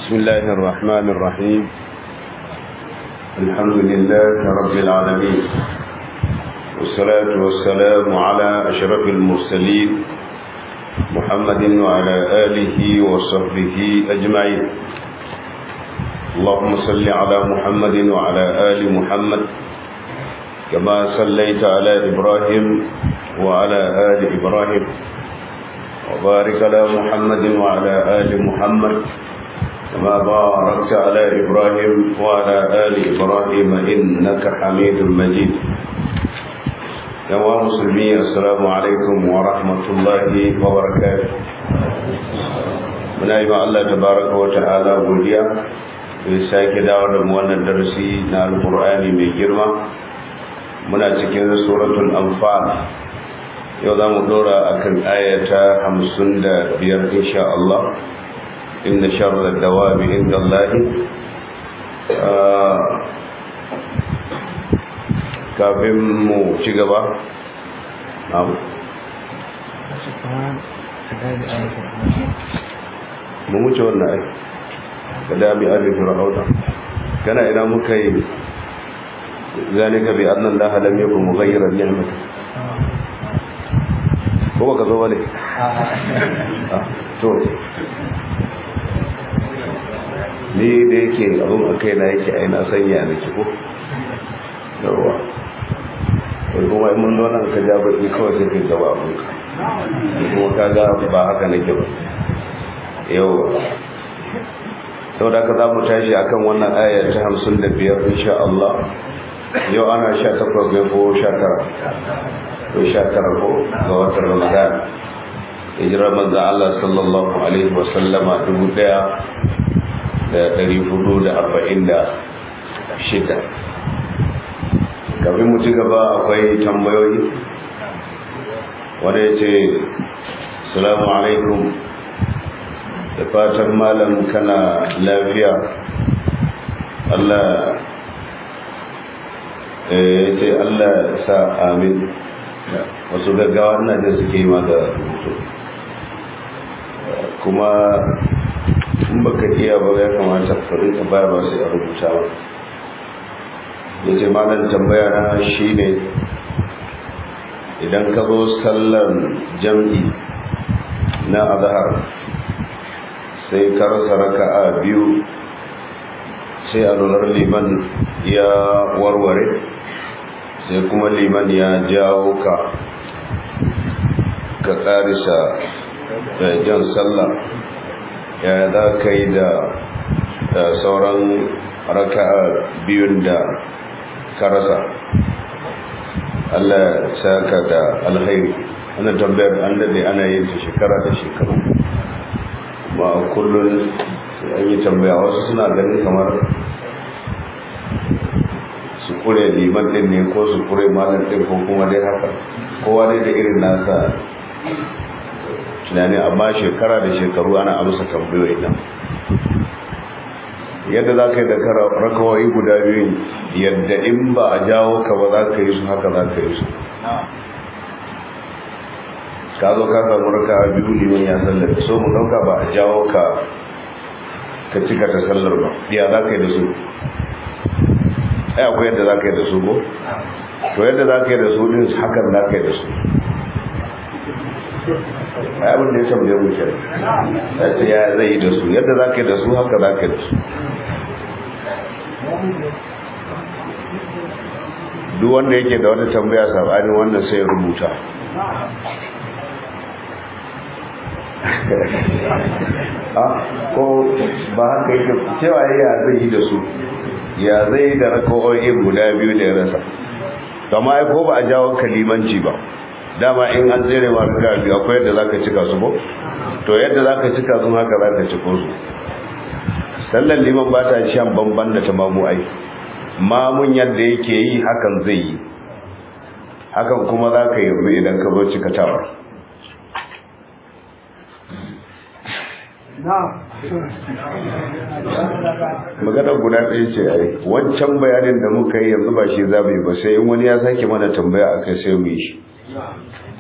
بسم الله الرحمن الرحيم الحمد لله رب العالمين والصلاة والسلام على أشرف المرسلين محمد وعلى آله وصحبه أجمعين اللهم صل على محمد وعلى آل محمد كما صليت على إبراهيم وعلى آل إبراهيم وبارك على محمد وعلى آل محمد كما باركت على إبراهيم وعلى آل إبراهيم إنك حميد مجيد يا مسلمين السلام عليكم ورحمة الله وبركاته muna yi ma Allah tabaraka wa ta'ala godiya da sake dawo da wannan darasi na alqur'ani mai girma muna cikin suratul anfal yau za mu dora akan ayata 55 insha Allah inna sharra dawabi inda Allah kafin mu ci gaba mu wuce wannan ai ka dami alifi rahauta kana ina muka yi zalika bi anna allaha lam yakun mughayyiran ni'matan ko baka zo bane to ni da yake abin a kai na yake aina sanya da ko yawa wai kuma in mun nan ka ja baki kawai sai kai gaba abin ka kuma ka ga ba haka nake ba yawa sau da ka za mu tashi akan wannan aya ta hamsin da biyar insha Allah yau ana sha takwas ne ko sha tara ko sha tara ko ga watan ramadan hijirar manzo Allah sallallahu alaihi wa sallama dubu daya da dari hudu da arba'in da shida kafin mu ci gaba akwai tambayoyi wanda ya ce salamu alaikum da fatan malam kana lafiya Allah ya ce Allah sa amin wasu gaggawa ina da suke yi ma da rubutu kuma in baka iya ba ya kamata farin ka baya ba sai a rubuta ba ya ce malam tambaya na shi ne idan ka zo sallar jam'i na azhar sai ka rasa raka'a biyu sai a lunar liman ya warware sai kuma liman ya jawo ka ka karisa jan sallah ya za ka yi da sauran raka'a biyun da ka rasa Allah saka da alkhairi ana tambayar an dade ana yin ta shekara da shekaru ba kullum an yi tambaya wasu suna ganin kamar su kure liman din ne ko su kure malam din ko kuma dai haka kowa dai da irin nasa tunani amma shekara da shekaru ana amsa tambayoyi nan yadda za ka yi da rakawai guda biyu yadda in ba a jawo ka ba za ka yi su haka za ka yi su ka zo ka samu raka a biyu liman ya sallar so mu dauka ba a jawo ka ka cika ta sallar ba ya za ka yi da su ai akwai yadda za ka yi da su ko to yadda za ka yi da su din hakan za ka yi da su ai abin da ya tambaye mu kenan ya ce ya zai yi da su yadda za ka yi da su haka za ka yi da su duk wanda yake da wata tambaya sabanin wannan sai ya rubuta ko ba haka yake cewa ya zai yi da su ya zai yi da raka'o'in guda biyu da ya rasa kama ai ko ba a jawo kalimanci ba dama in an tsere ma raka biyu akwai yadda zaka cika su ba to yadda zaka cika su haka zaka ciko su sallar liman ba ta shan bamban da tamamu ai mamun yadda yake yi hakan zai yi hakan kuma zaka yi idan ka zo cikatawar magana guda ɗaya ce ai wancan bayanin da muka yi yanzu ba shi za mu yi ba sai in wani ya sake mana tambaya a kai sai mu yi shi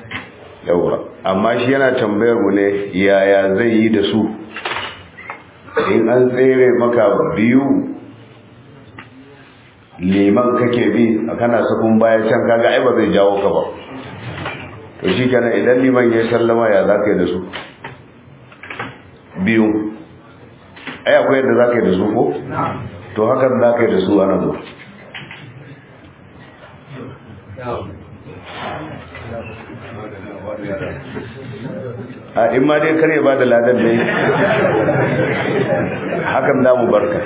yawa amma shi yana tambayar mu ne yaya zai yi da su in an tsere maka biyu liman kake bi a kana sakun baya can kaga ai ba zai jawo ka ba to shi kenan idan liman ya sallama ya za ka yi da su biyu ai akwai yadda za ka yi da su ko to hakan za ka yi da su a nan ba a in ma dai kare ba da ladan ne hakan za mu barka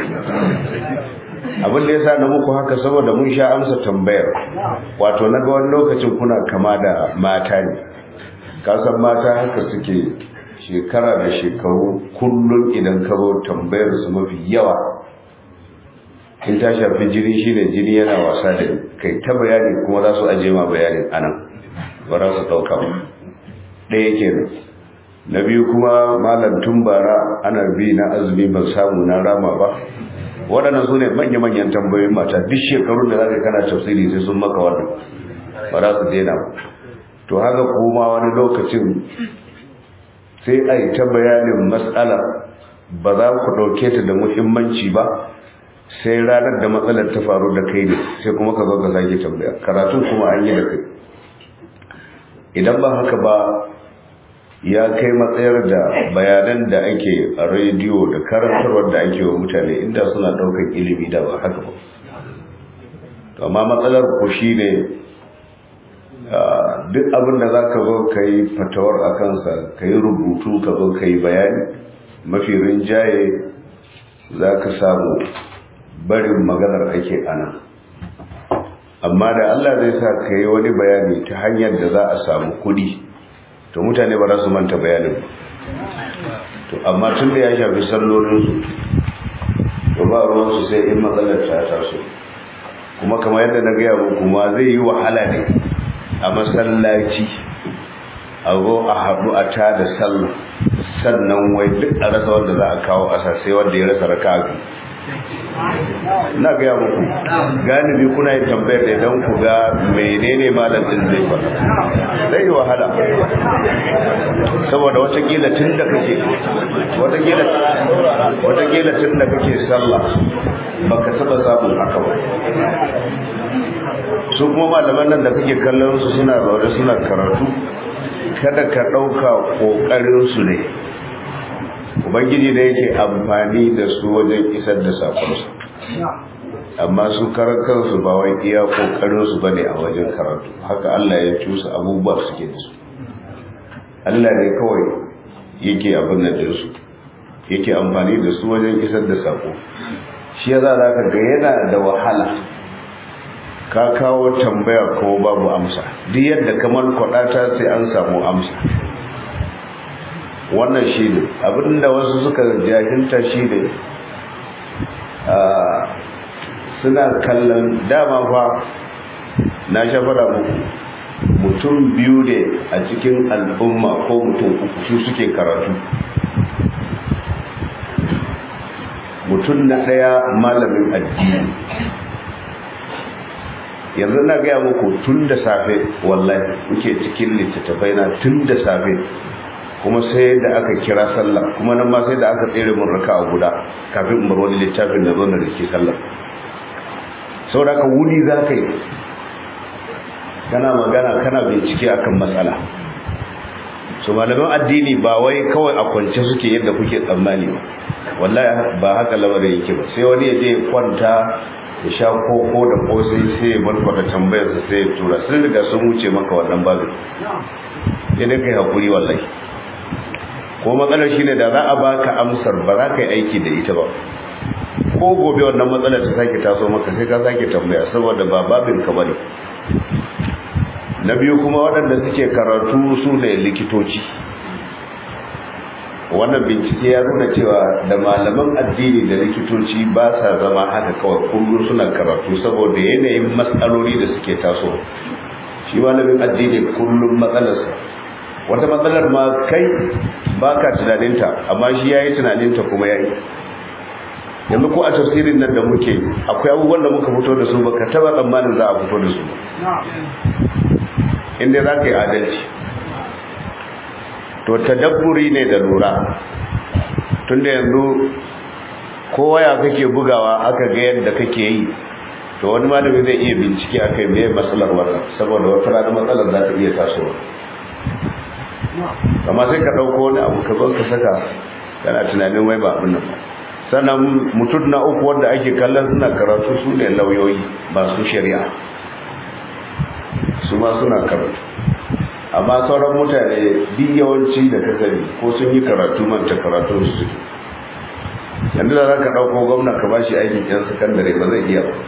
abin da ya sa na muku haka saboda mun sha amsa tambayar wato na ga wani lokacin kuna kama da mata ne kasan mata haka suke shekara da shekaru kullum idan ka zo tambayar su mafi yawa in ta shafi jini shine jini yana wasa da kai ta bayani kuma za su aje ma bayanin anan ba za su ɗauka ba ɗaya kenan na biyu kuma malam tun bara ana bi na azumi ban samu na rama ba waɗannan su ne manya-manyan tambayoyin mata duk shekarun da za ka kana tafsiri sai sun maka wannan ba za su daina ba to haka kuma wani lokacin sai a yi ta bayanin matsala ba za ku ɗauke ta da muhimmanci ba sai ranar da matsalar ta faru da kai ne sai kuma ka zo ka sake tambaya karatun kuma an yi da kai idan ba haka ba ya kai matsayar da bayanan da ake a rediyo da karantarwar da ake wa mutane inda suna ɗaukar ilimi da ba haka ba to amma matsalar ku shi ne duk abin da za ka zo ka yi fatawar a kansa ka yi rubutu ka zo ka yi bayani mafi rinjaye za ka samu barin maganar ake ana amma da Allah zai sa ka yi wani bayani ta hanyar da za a samu kudi to mutane ba za su manta bayanin to amma tun da ya shafi sallolinsu to ba ruwansu sai in matsalar ta taso kuma kamar yadda na gaya muku ma zai yi wahala ne a masallaci a zo a haɗu a ta da sallah sannan wai duk a rasa wanda za a kawo a sai wanda ya rasa raka a na gaya muku galibi kuna yin tambayar da don ku ga menene malam din zai faɗa zai yi wahala saboda watakila tun da kake watakila tun da kake sallah baka taba samun haka ba su kuma malaman nan da kake kallon su suna zaune suna karatu kada ka ɗauka ƙoƙarinsu ne ubangiji da yake amfani da su wajen isar da sakonsu amma su karan kansu ba wai iya ƙoƙarinsu ba ne a wajen karatu haka allah ya cusa abubuwa suke da su allah ne kawai yake abin da su yake amfani da su wajen isar da sako shi ya za ka ga yana da wahala ka kawo tambaya ko babu amsa duk yadda kamar kwadata sai an samu amsa wannan shi ne abinda wasu suka jahilta shi ne suna kallon dama fa na shafara muku mutum biyu ne a cikin al'umma ko mutum uku su suke karatu mutum na ɗaya malamin addini yanzu na gaya muku tun da safe wallahi muke cikin littattafai na tun da safe kuma sai da aka kira sallah kuma nan ma sai da aka tsere mun raka a guda kafin in bar wani littafin da zo na rike sallah saboda ka wuni za ka yi kana magana kana bincike akan matsala su malaman addini ba wai kawai a kwance suke yadda kuke tsammani ba wallahi ba haka lamarin yake ba sai wani ya je kwanta ya sha koko da kosai sai ya barkwata tambayarsa sai ya tura sun riga sun wuce maka wannan babin ya dai kai hakuri wallahi ko matsalar shine da za a baka amsar ba za ka yi aiki da ita ba ko gobe wannan matsalar ta sake taso maka sai ka sake tambaya saboda ba babin ka bane na biyu kuma waɗanda suke karatu su ne likitoci wannan bincike ya nuna cewa da malaman addini da likitoci ba sa zama haka kawai kullum suna karatu saboda yanayin matsaloli da suke taso shi malamin addini kullum matsalarsa wata matsalar ma kai ba ka tunaninta amma shi ya yi tunaninta kuma ya yi yanzu ko a tafsirin nan da muke akwai abubuwan da muka fito da su ba ka taba tsammanin za a fito da su inda za ka yi adalci to tadabburi ne da lura tunda yanzu kowa ya kake bugawa aka ga yadda kake yi to wani malami zai iya bincike akai me matsalar wannan saboda wata rana matsalar za ta iya tasowa amma sai ka dauko wani abu ka zo ka saka kana tunanin wai ba abin nan ba sannan mutum na uku wanda ake kallon suna karatu su ne lauyoyi ba su shari'a su ma suna karatu amma sauran mutane duk yawanci da ka sani ko sun yi karatu manta karatu su suke yanzu da za ka ɗauko gwamna ka ba shi aikin yan sakandare ba zai iya ba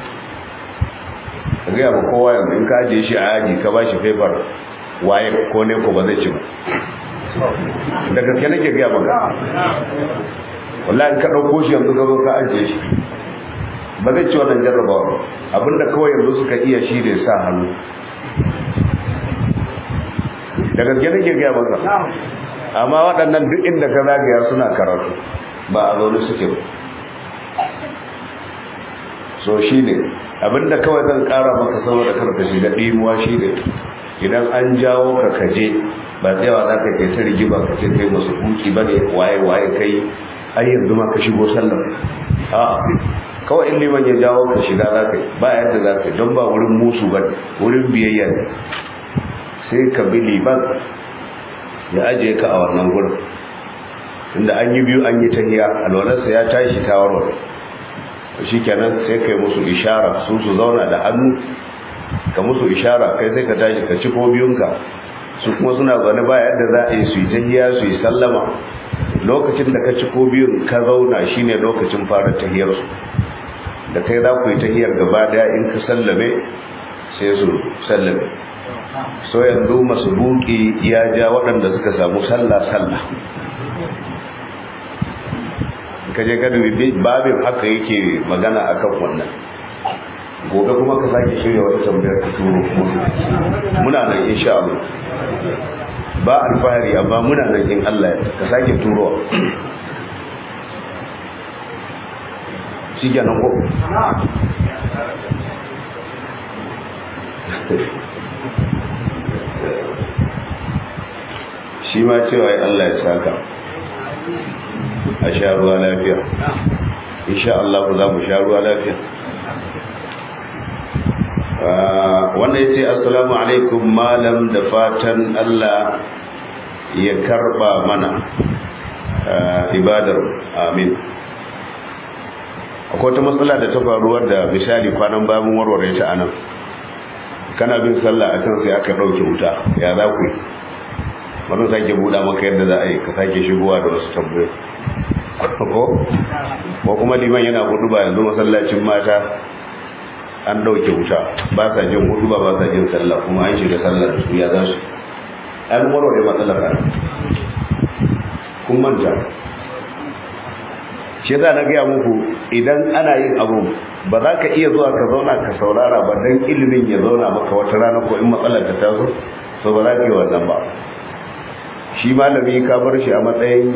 ka gaya ba kowa yanzu in ka ajiye shi a yaji ka ba shi faifar waye ko ne ko ba zai ci ba da gaske nake gaya maka wallahi ka ɗauko shi yanzu ka zo ka ajiye shi ba zai ci wannan jarrabawa abinda kawai yanzu suka iya shi da sa hannu da gaske nake gaya maka amma waɗannan duk inda ka zagaya suna karatu ba a zaune suke ba so shi ne abinda kawai zan ƙara maka saboda karka shiga ɗimuwa shi ne idan an jawo ka kaje ba tsayawa za ka kai ta rigima ka ce kai masu huki ba ne waye waye kai ai yanzu ma ka shigo sallar a kawai in liman ya jawo ka shiga za ka yi ba yadda za ka yi don ba wurin musu ba wurin biyayya ne sai ka bi liman ya ajiye ka a wannan gurin inda an yi biyu an yi tahiya alwalarsa ya tashi ta warware shi kenan sai ka yi musu ishara su su zauna da hannu ka musu ishara kai sai ka tashi ka ci ko biyunka su kuma suna zaune ba yadda za a yi su yi tahiya su yi sallama lokacin da ka ci ko biyun ka zauna shine lokacin fara tahiyarsu da kai za ku yi tahiyar gaba daya in ka sallame sai su sallame so yanzu masu buki ya ja waɗanda suka samu sallah sallah kaje ka dubi babin haka yake magana akan wannan gobe kuma ka sake shirya wata tambayar ka turo muna nan insha Allah ba alfahari amma muna nan in Allah ya ka sake turo shi kenan ko shi ma cewa Allah ya saka a sha ruwa lafiya insha Allah za mu sha ruwa lafiya wanda ya ce assalamu alaikum malam da fatan Allah ya karba mana ibadar amin akwai wata matsala da ta faruwar da misali kwanan bayan warware ta anan kana bin sallah akan sai aka ɗauke wuta ya za ku yi wani sake buɗa maka yadda za a yi ka sake shigowa da wasu tambayoyi ko ko kuma liman yana hudu ba yanzu masallacin mata an ɗauke wuta ba sa jin hudu ba ba sa jin sallah kuma an shiga sallar su ya za su an warware matsalar ran kun manta shi yasa na gaya muku idan ana yin abu ba za ka iya zuwa ka zauna ka saurara ba don ilimin ya zauna maka wata rana ko in matsalar ta taso so ba za ka yi wannan ba shi malami ka bar shi a matsayin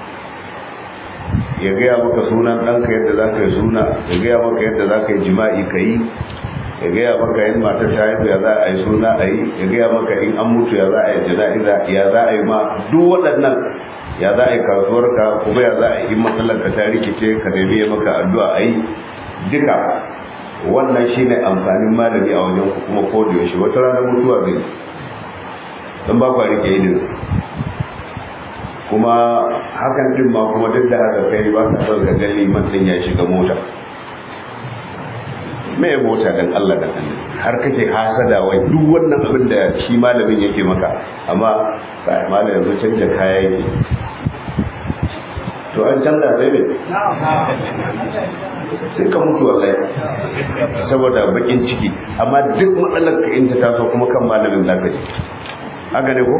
ya gaya maka sunan ɗanka yadda za ka yi suna ya gaya maka yadda za ka yi jima'i ka yi ya gaya maka yin matar ta haifu ya za a yi suna a yi ya gaya maka in an mutu ya za a yi jana'iza ya za a yi ma duk waɗannan ya za a yi kasuwarka kuma ya za a yi matsalar ka ta rikice ka nemi ya maka addu'a a yi duka wannan shine amfanin malami a wajen ku kuma ko da yaushe wata ranar mutuwa zai don ba ku rike idin kuma hakan din ma kuma duk da haka kai ba ka son ga liman din ya shiga mota me mota dan Allah dan Allah har kake hasada wai duk wannan abin da shi malamin yake maka amma sai malamin yanzu canja kaya yake to an canza sai ne sai ka mutu wallahi saboda bakin ciki amma duk matsalar ka in ta taso kuma kan malamin zaka ji haka ne ko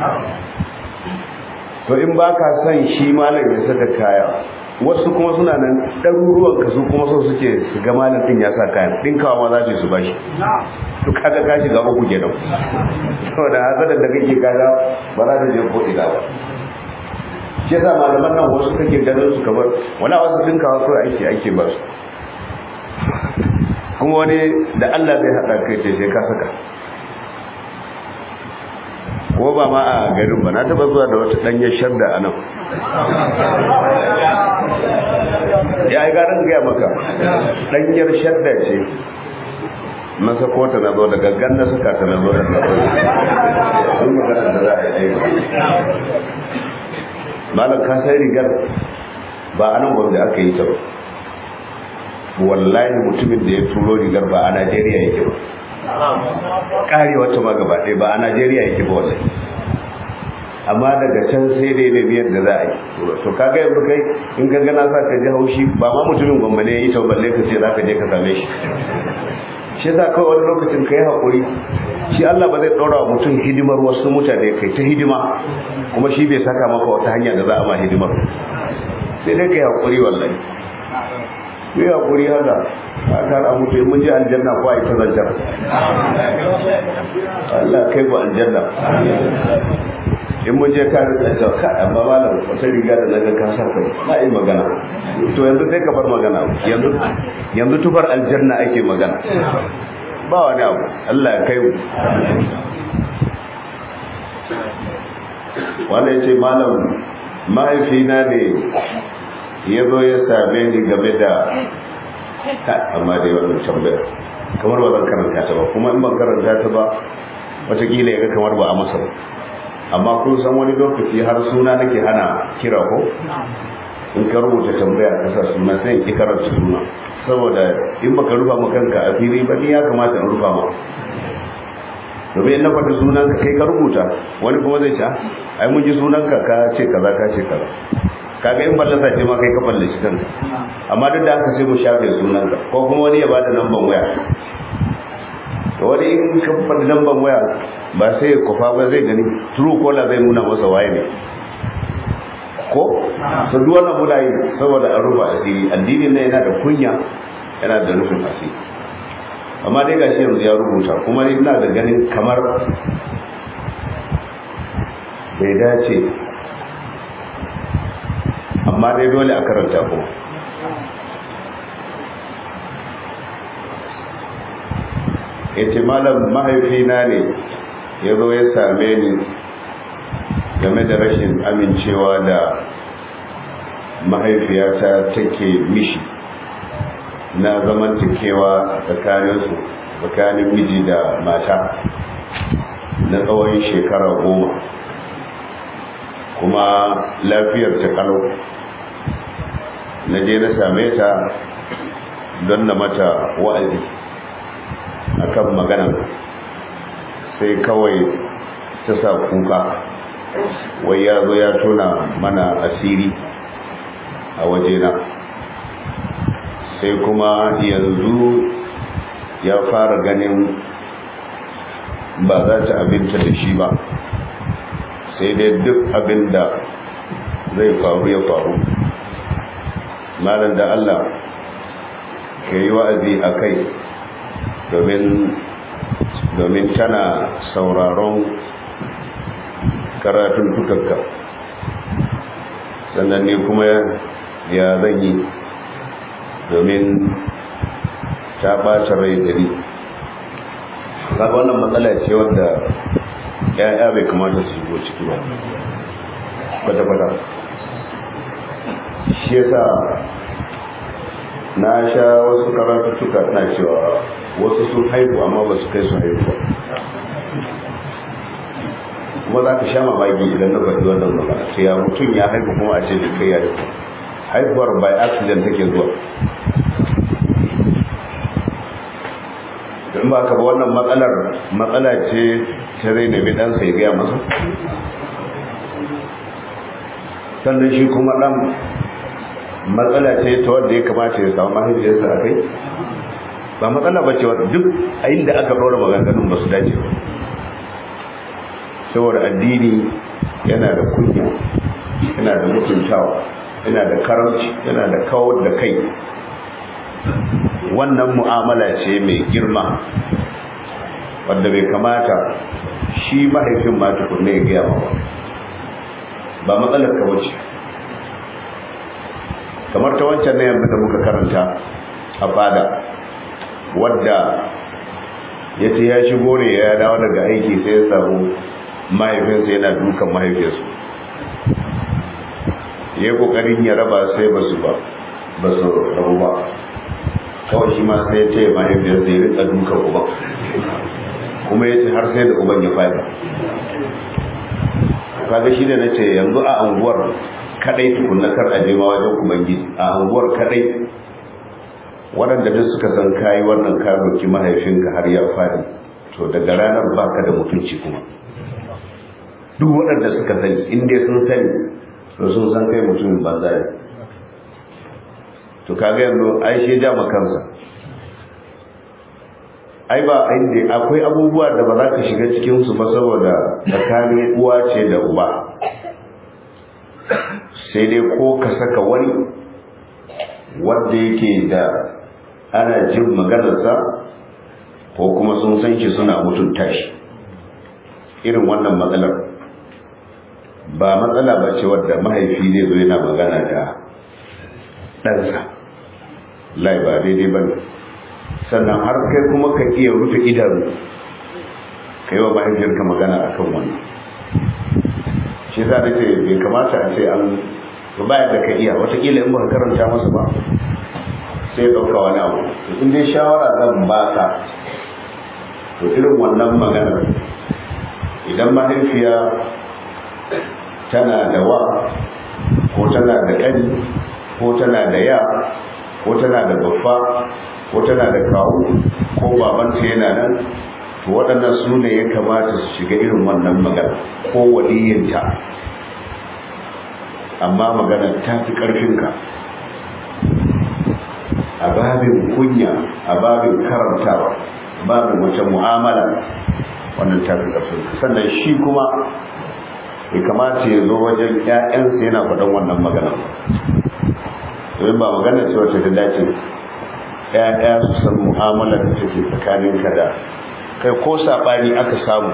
to in ba ka son shi malam ya saka kaya wasu kuma suna nan ɗaruruwan ka su kuma so suke su ga malam ɗin ya sa kayan ɗinkawa ma za su su bashi to kaga ka shiga uku kenan saboda hasadar da kake kaga ba za ta je ko ina ba shi yasa malaman nan wasu kake ganin su kamar wala wasu ɗinkawa kawai ake ake ba su kuma wani da Allah zai haɗa kai ce sai ka saka ko ba ma a garin ba na taba zuwa da wata ɗanyar shadda a nan ya yi garin gaya maka ɗanyar shadda ce na sako ta na zo da gaggan na suka ta na zo da na zo sun magana da za a yi malam ka sai rigar ba a nan gwamnati aka yi ta ba wallahi mutumin da ya turo rigar ba a najeriya yake ba kare wata ma gaba ɗaya ba a najeriya yake ba wallahi amma daga can sai dai da biyar da za a yi to kaga yanzu kai in ka gana sa ka ji haushi ba ma mutumin gwamnati ya yi ta balle ka ce za ka je ka same shi shi za kawai wani lokacin ka yi haƙuri shi Allah ba zai ɗora wa mutum hidimar wasu mutane kai ta hidima kuma shi bai saka maka wata hanya da za a ma hidimar sai dai ka yi haƙuri wallahi ku yi haƙuri haka a tara mutu in mun je aljanna ko a yi ta zanjar Allah kai ku aljanna in mun je ka rika cewa ka amma malam wata riga da naga ka sa kai na yi magana to yanzu sai ka bar magana yanzu yanzu tufar aljanna ake magana ba wani abu Allah ya kai mu wanda ya ce malam mahaifina ne ya zo ya same ni game da amma dai wannan tambayar kamar ba zan karanta ta ba kuma in ban karanta ta ba watakila ya ga kamar ba a masa ba amma kun san wani lokaci har suna nake hana kira ko in ka rubuta tambaya ka sa suna sai in ki karanta suna saboda in baka rufa ma kanka a fili ba ni ya kamata in rufa ma domin in na faɗi sunan ka kai ka rubuta wani kuma zai ce ai mun ji sunan ka ka ce kaza ka ce kaza kaga in fallasa ce ma kai ka fallaci kanka amma duk da haka sai mu shafe sunan ka ko kuma wani ya bada lamban waya to wani in ka faɗi lamban waya ba sai ya kufa ba zai gani true caller zai nuna masa waye ne ko su duk wannan muna yi saboda an rufa asiri addinin nan yana da kunya yana da rufin asiri amma dai gashi yanzu ya rubuta kuma ina da ganin kamar bai dace amma dai dole a karanta kuma ya ce malam mahaifina ne ya zo ya same ni game da rashin amincewa da mahaifiyata take mishi na zamantakewa tsakaninsu tsakanin miji da mata na tsawon shekara goma kuma lafiyar ta kalau na je na same ta don na mata wa'azi akan magana sai kawai ta sa kuka wai ya zo ya tona mana asiri a wajena sai kuma yanzu ya fara ganin ba za ta abinta da shi ba sai dai duk abin da zai faru ya faru malam da Allah ke yi wa'azi a kai domin tana sauraron karatun tukakka sannan ne kuma ya zan yi domin ta ɓata rai dari kaga wannan matsala ce wadda ya'ya bai kamata su shigo ciki ba kwata-kwata shi yasa na sha wasu karatuttuka na cewa wasu sun haihu amma ba su kai su haihu ba kuma za ka sha mamaki idan na faɗi wannan magana sai ya mutum ya haihu kuma a ce da kai ya haihu haihuwar by accident take zuwa in ba ka ba wannan matsalar matsala ce ta zai nemi ɗansa ya gaya masa sannan shi kuma ɗan matsala ce ta wadda ya kamata ya samu mahaifiyarsa a kai ba matsala ba ce wadda duk a inda aka ɗora maganganun ba su dace ba saboda addini yana da kunya yana da mutuntawa yana da karamci yana da kawar da kai wannan mu'amala ce mai girma wadda bai kamata shi mahaifin ma tukunne ya gaya ba ba matsalar ka wuce kamar ta wancan na yamma da muka karanta a fada wadda ya ce ya shigo ne ya dawo daga aiki sai ya samu mahaifinsa yana dukan mahaifinsu ya yi kokarin ya raba sai ba su ba ba su rabu ba kawai shi ma sai ya ce mahaifiyarsa ya rika dukan uban kuma ya ce har sai da uban ya fadi kaga shi da na ce yanzu a anguwar kadai tukunna kar a ma wajen ubangiji a anguwar kadai waɗanda duk suka san kayi wannan ka doki mahaifinka har ya fadi to daga ranar baka da mutunci kuma duk waɗanda suka sani in dai sun sani to sun san kai mutumin banza ne to kaga yanzu ai shi ja kansa ai ba inda akwai abubuwa da ba za ka shiga cikin su ba saboda tsakanin uwa ce da uba sai dai ko ka saka wani wanda yake da ana jin maganarsa ko kuma sun san shi suna mutunta shi irin wannan matsalar ba matsala ba ce wadda mahaifi zai zo yana magana da ɗansa lai ba daidai ba ne sannan har kai kuma ka iya rufe idanu ka yi wa mahaifiyarka magana a kan wannan shi za da ce bai kamata a ce an bayan da ka iya watakila in ba ka karanta masa ba sai ɗauka wani abu in dai shawara zan ba ka to irin wannan maganar idan mahaifiya tana da wa ko tana da ƙani ko tana da ya ko tana da babba ko tana da kawo ko babanta yana nan to waɗannan su ne ya kamata su shiga irin wannan magana ko waliyinta amma magana ta fi ƙarfinka a babin kunya a babin karantawa babin wace mu'amala wannan ta fi ƙarfinka sannan shi kuma ya kamata ya zo wajen ‘ya'yansa yana faɗin wannan magana domin ba magana ce wacce ta dace ‘ya'ya su san mu'amalar da take tsakaninka da kai ko saɓani aka samu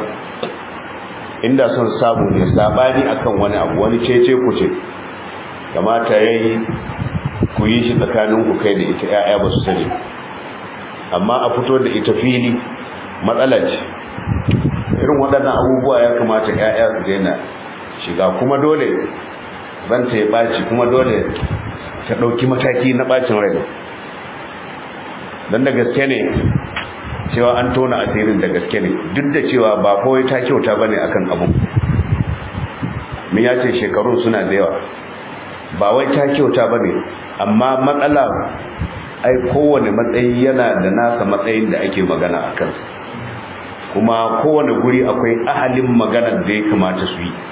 inda son samu ne saɓani akan wani abu wani cece ku ce kamata ya yi ku yi shi tsakaninku kai da ita ‘ya'ya ba su sani amma a fito da ita fili matsala ce irin waɗannan abubuwa ya kamata ‘ya'ya su daina shiga kuma dole ranta ya ɓaci kuma dole ta ɗauki mataki na ɓacin rai don da gaske ne cewa an tona asirin da gaske ne duk da cewa ba kawai ta kyauta ba ne a kan abin min ya ce shekarun suna da yawa ba wai ta kyauta ba ne amma matsala ai kowane matsayi yana da nasa matsayin da ake magana a kansa kuma kowane guri akwai ahalin maganar da ya kamata su yi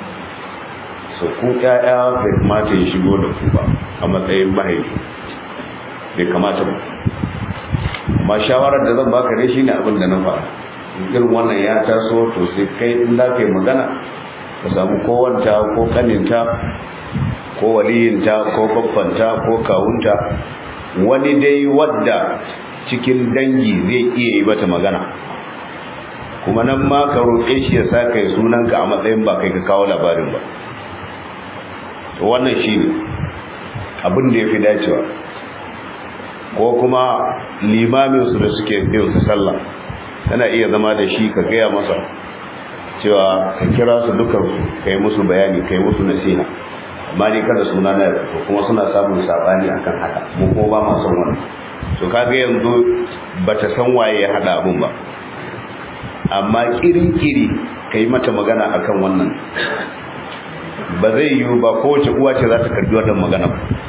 so ku ƴaƴa bai kamata ya shigo da ku ba a matsayin mahaifi bai kamata ba amma shawarar da zan baka dai shine abin da na fara irin wannan ya taso to sai kai in za ka yi magana ka samu kowanta ko kaninta ko waliyinta ko babbanta ko kawunta wani dai wadda cikin dangi zai iya yi mata magana kuma nan ma ka roƙe shi ya sa kai sunanka a matsayin ba kai ka kawo labarin ba to wannan shi ne abin da ya fi dacewa ko kuma limaminsu da suke bin su sallah tana iya zama da shi ka gaya masa cewa ka kira su dukansu ka yi musu bayani ka yi musu nasiha amma ni kada suna na to kuma suna samun sabani akan haka mu ko ba ma son wannan to kaga yanzu bata san waye ya hada abun ba amma kirin-kiri ka yi mata magana akan wannan ba zai yiwu ba kowace uwa ce za ta karbi wannan magana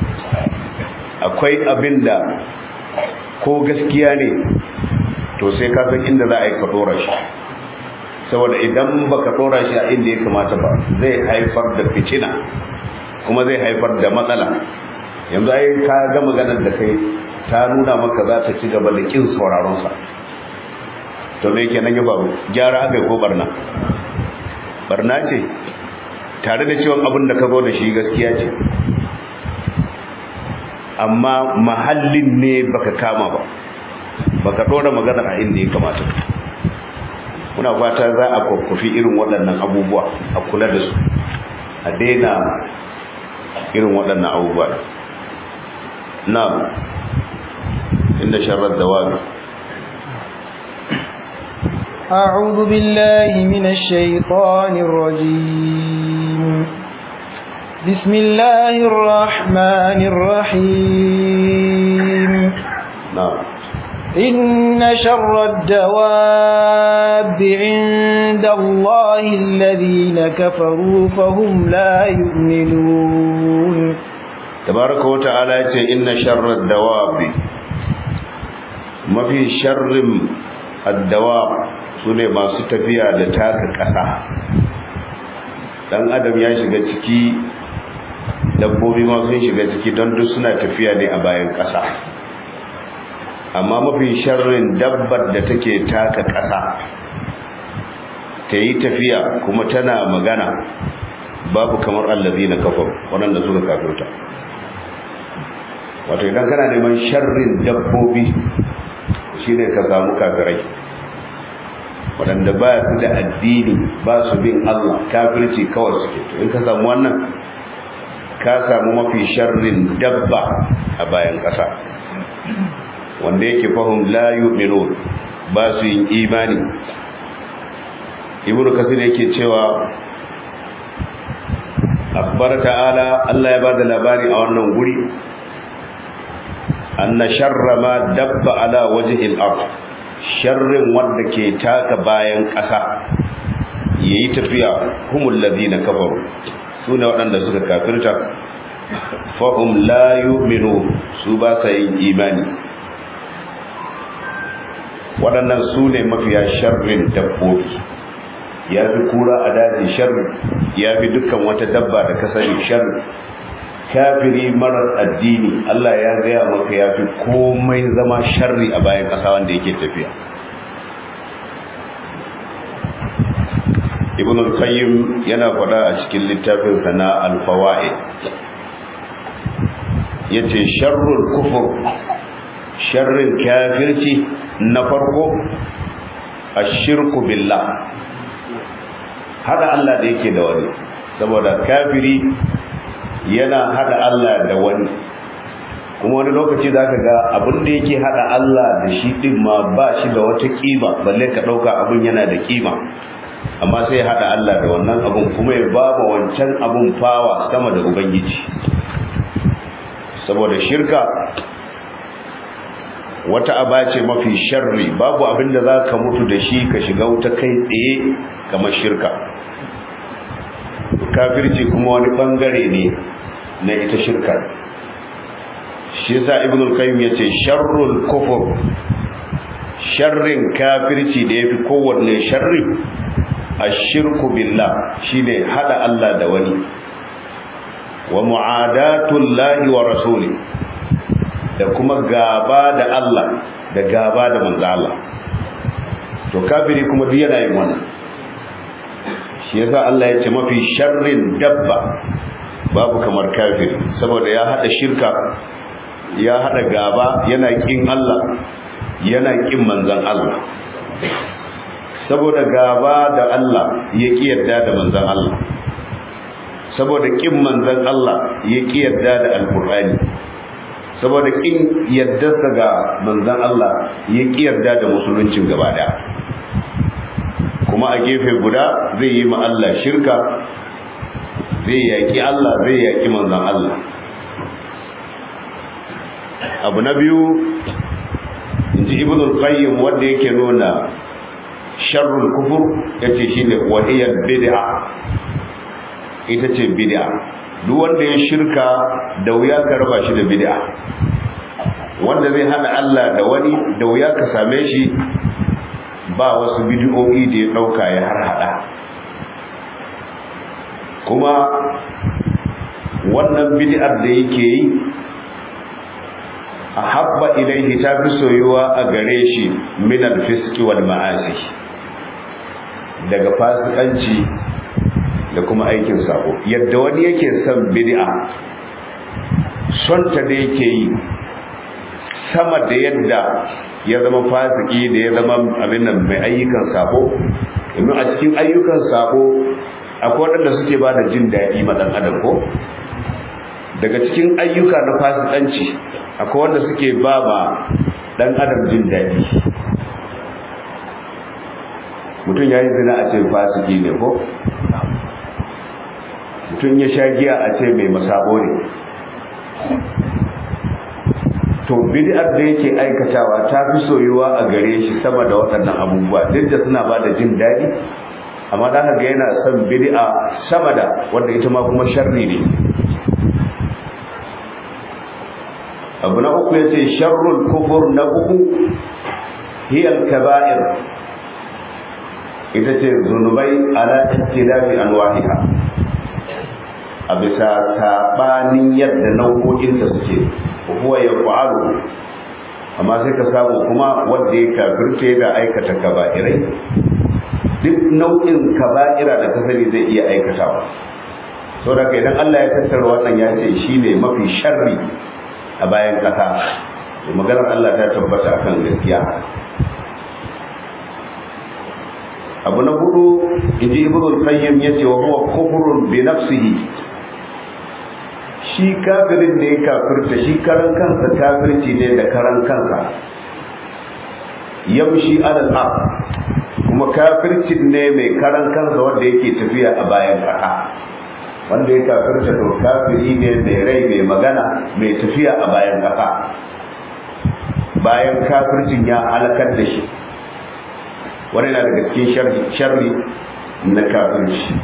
akwai abin da ko gaskiya ne to sai ka san inda za a yi ka dora shi saboda idan ba ka dora shi a inda ya kamata ba zai haifar da fitina kuma zai haifar da matsala yanzu ai ka ga maganar da kai ta nuna maka za ta ci gaba da kin sauraron sa to me kenan ya faru gyara aka ko barna barna ce tare da cewa abin da ka zo da shi gaskiya ce amma mahallin ne baka kama ba baka dora magana a inda ya kamata muna fata za a kwakwafi irin waɗannan abubuwa a kula da su a daina irin waɗannan abubuwa na inda sharar da wani أعوذ بالله من الشيطان الرجيم بسم الله الرحمن الرحيم نعم إن شر الدواب عند الله الذين كفروا فهم لا يؤمنون تبارك وتعالى إن شر الدواب ما في شر الدواب sune masu tafiya da taka ƙasa dan adam ya shiga ciki dabbobi ma sun shiga ciki don duk suna tafiya ne a bayan ƙasa amma mafi sharrin dabbar da take taka ƙasa ta yi tafiya kuma tana magana babu kamar allazi na kafar waɗanda suka kafirta wato idan kana neman sharrin dabbobi shine ka samu kafirai waɗanda ba su da addini ba su bin Allah kafirci kawai suke to in ka samu wannan ka samu mafi sharrin dabba a bayan ƙasa wanda yake fahim la yu'minun ba su yin imani ibnu kasir yake cewa akbar ta'ala Allah ya bada labari a wannan guri anna sharra ma dabba ala wajhi al-ard sharrin wanda ke taka bayan ƙasa yayi tafiya humul ladina kafaru sune waɗanda suka kafirta fahum la yu'minu su ba sa yin imani waɗannan su ne mafiya sharrin dabbobi ya fi kura a daji sharri ya fi dukkan wata dabba da ka sani sharri kafiri marar addini Allah ya gaya maka ya fi komai zama sharri a bayan ƙasa wanda yake tafiya ibn al-qayyim yana faɗa a cikin littafin sana al-fawaid yace sharrul kufur sharrin kafirci na farko ashirku billah hada Allah da yake da wani saboda kafiri yana hada Allah da wani kuma wani lokaci zaka ga abin da yake hada Allah da shi din ma ba shi da wata kima balle ka dauka abin yana da kima amma sai ya hada Allah da wannan abun kuma ya baba wancan abun fawa sama da ubangiji saboda shirka wata aba ce mafi sharri babu abin da za ka mutu da shi ka shiga wuta kai tsaye kamar shirka kafirci kuma wani bangare ne na ita shirka shi yasa ibn al-qayyim yace sharrul kufur sharrin kafirci da yafi kowanne sharri ashirku billah shine hada Allah da wani wa mu'adatul lahi wa rasuli da kuma gaba da Allah da gaba da manzo Allah to kafiri kuma duk yana yin wannan shi yasa Allah ya ce mafi sharrin dabba babu kamar kafiri saboda ya hada shirka ya hada gaba yana kin Allah yana kin manzon Allah saboda gaba da Allah ya ki yarda da manzon Allah saboda kin manzon Allah ya ki yarda da alqur'ani saboda kin yardarsa ga manzon Allah ya ki yarda da musuluncin gaba daya kuma a gefe guda zai yi ma Allah shirka zai yaki Allah zai yaki manzon Allah abu na biyu inji ibn al-qayyim wanda yake nuna sharrul kufur yace shine wahiyar bid'a ita ce bid'a duk wanda ya shirka da wuya ka raba shi da bid'a wanda zai hada Allah da wani da wuya ka same shi ba wasu bid'o'i da ya dauka ya har hada kuma wannan bid'ar da yake yi ahabba ilaihi ta fi soyuwa a gare shi min al-fisqi wal ma'asi daga fasikanci da kuma aikin sako yadda wani yake son bid'a son ta da yake yi sama da yadda ya zama fasiki da ya zama abin nan mai ayyukan sako domin a cikin ayyukan sako akwai waɗanda suke ba da jin daɗi ma ɗan adam ko daga cikin ayyuka na fasikanci akwai wanda suke ba ma ɗan adam jin daɗi mutum ya yi zina a ce fasiki ne ko mutum ya sha giya a ce mai masabo ne to bid'ar da yake aikatawa ta fi soyuwa a gare shi sama da waɗannan abubuwa duk da suna ba da jin daɗi amma za ka ga yana son bid'a sama da wanda ita ma kuma sharri ne abu na uku ya ce sharrul kufur na uku hiyar kaba'ir ita ce zunubai ala ikhtilafi anwa'iha a bisa sabanin yadda nau'o'inta suke huwa yaf'alu amma sai ka samu kuma wanda ya kafirce da aikata kaba'irai duk nau'in kaba'ira da ka sani zai iya aikatawa saboda idan Allah ya tattara wannan ya ce shine mafi sharri a bayan kasa maganar Allah ta tabbata akan gaskiya abu na hudu inji ibnu al-qayyim yace wa huwa kufrun bi nafsihi shi kafirin da ya kafirta shi karan kansa kafirci ne da karan kansa yamshi alal ard kuma kafircin ne mai karan kansa wanda yake tafiya a bayan kasa wanda ya kafirta to kafiri ne mai rai mai magana mai tafiya a bayan kasa bayan kafircin ya halakar da shi wani na daga cikin sharri na kafirci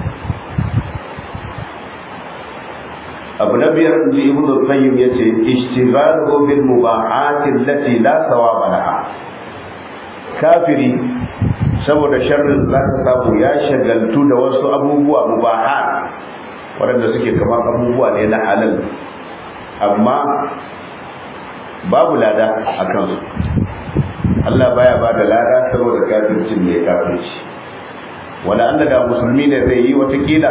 abu na biyar inji ibnu qayyim yace ishtighaluhu bil mubahati allati la thawaba laha kafiri saboda sharrin za ka samu ya shagaltu da wasu abubuwa mubahat waɗanda suke kamar abubuwa ne na halal amma babu lada a kansu Allah baya ba da lada saboda kafircin ne kafirci wala Allah da musulmi ne zai yi watakila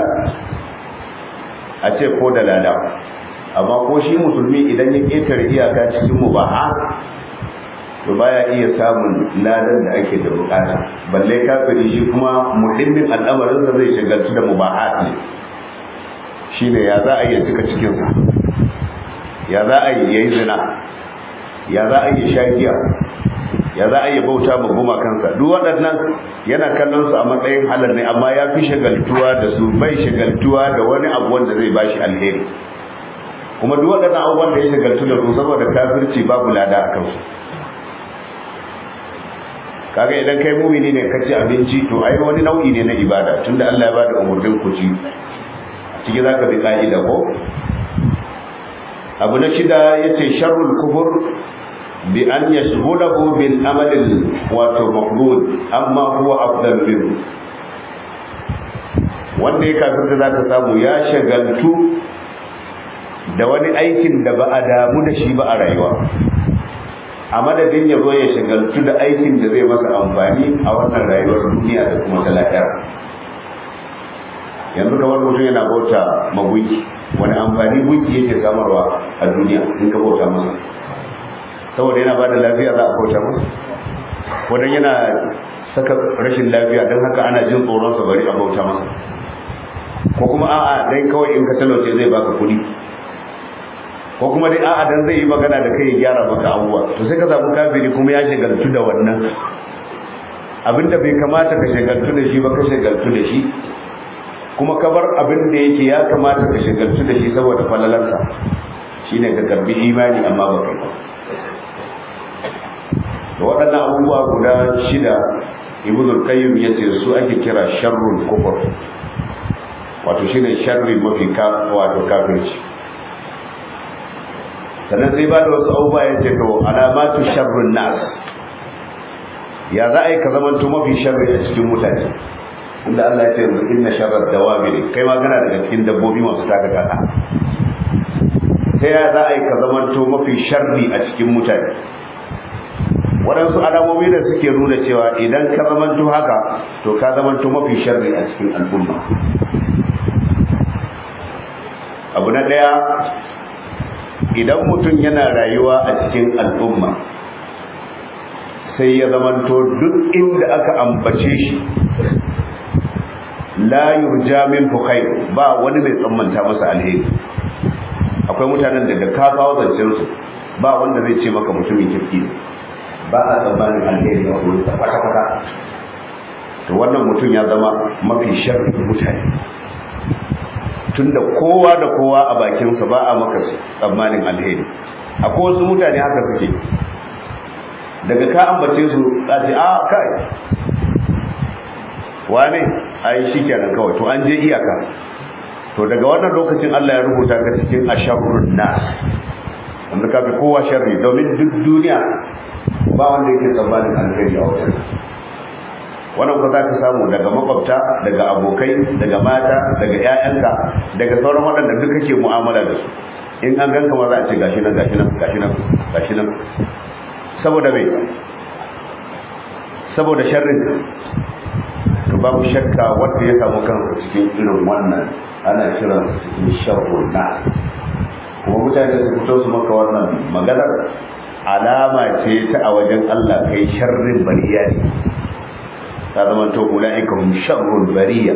a ce ko da lada amma ko shi musulmi idan ya ƙetare iyaka cikin mubaha to baya iya samun ladan da ake da bukata balle kafiri shi kuma muhimmin al'amarinsa zai shagaltu da mubahat ne shine ya za a iya cika cikinsa ya za a yi yayi zina ya za a yi shagiya ya za a yi bauta ma goma kansa duk waɗannan yana kallon su a matsayin halal ne amma ya fi shagaltuwa da su bai shagaltuwa da wani abu wanda zai bashi alheri kuma duk waɗannan abubuwan da ya shagaltu da su saboda kafirci babu lada a kansu kaga idan kai mumini ne ka ci abinci to ai wani nau'i ne na ibada tunda Allah ya bada umurnin ku ci ciki zaka bi ka'ida ko abu na shida yace sharrul kufur bi an yashghulahu bil amal wato maqbul amma huwa afdal minhu wanda ya kafirta zaka samu ya shagaltu da wani aikin da ba a damu da shi ba a rayuwa a madadin ya zo ya shagaltu da aikin da zai masa amfani a wannan rayuwar duniya da kuma ta lahira yanzu kamar mutum yana bauta magunki wani amfani gunki yake samarwa a duniya in ka bauta masa saboda yana bada lafiya za a bauta masa wadan yana saka rashin lafiya don haka ana jin tsoron sa bari a bauta masa ko kuma a'a dai kawai in ka talauce zai baka kuɗi ko kuma dai a'a dan zai yi magana da kai ya gyara maka abubuwa to sai ka samu kafiri kuma ya shagaltu da wannan abinda bai kamata ka shagaltu da shi ba ka shagaltu da shi kuma ka bar abin da yake ya kamata ka shagaltu da shi saboda falalarsa shine ka karbi imani amma ba kai ba da waɗannan abubuwa guda shida ibn al-qayyim yace su ake kira sharrul kufur wato shine sharri mafi ka wato kafirci sannan sai ba da wasu abubuwa ya ce to alamatu sharrun nas ya za a yi ka zamanto mafi sharri a cikin mutane inda Allah ya ce yanzu inna sharrar dawabi ne kai ma kana daga cikin dabbobi masu taka kasa sai ya za a yi ka zamanto mafi sharri a cikin mutane waɗansu alamomi da suke nuna cewa idan ka zamanto haka to ka zamanto mafi sharri a cikin al'umma abu na ɗaya idan mutum yana rayuwa a cikin al'umma sai ya zamanto duk inda aka ambace shi la yurja min khair ba wani mai tsammanta masa alheri akwai mutanen da da ka kawo zancen su ba wanda zai ce maka mutumin kirki ne ba a tsammanin alheri a wurin sa kwata kwata to wannan mutum ya zama mafi sharri mutane tunda kowa da kowa a bakinsa ba a maka tsammanin alheri akwai wasu mutane haka suke daga ka ambace su za ce a kai wane ai shi kenan kawai to an je iyaka to daga wannan lokacin Allah ya rubuta ka cikin asharrun nas wanda ka fi kowa sharri domin duk duniya ba wanda yake tsammanin alheri a wajen wannan ko za ka samu daga makwabta daga abokai daga mata daga ƴaƴanka daga sauran waɗanda duk kake mu'amala da su in an ganka ma za a ce gashi nan gashi nan gashi nan gashi nan saboda me saboda sharrin to babu shakka wanda ya samu kansa cikin irin wannan ana kiran cikin sharrun nas kuma mutane su fito su maka wannan maganar alama ce ta a wajen Allah kai sharrin bariya ne ta zama to ulaika hum sharrul bariya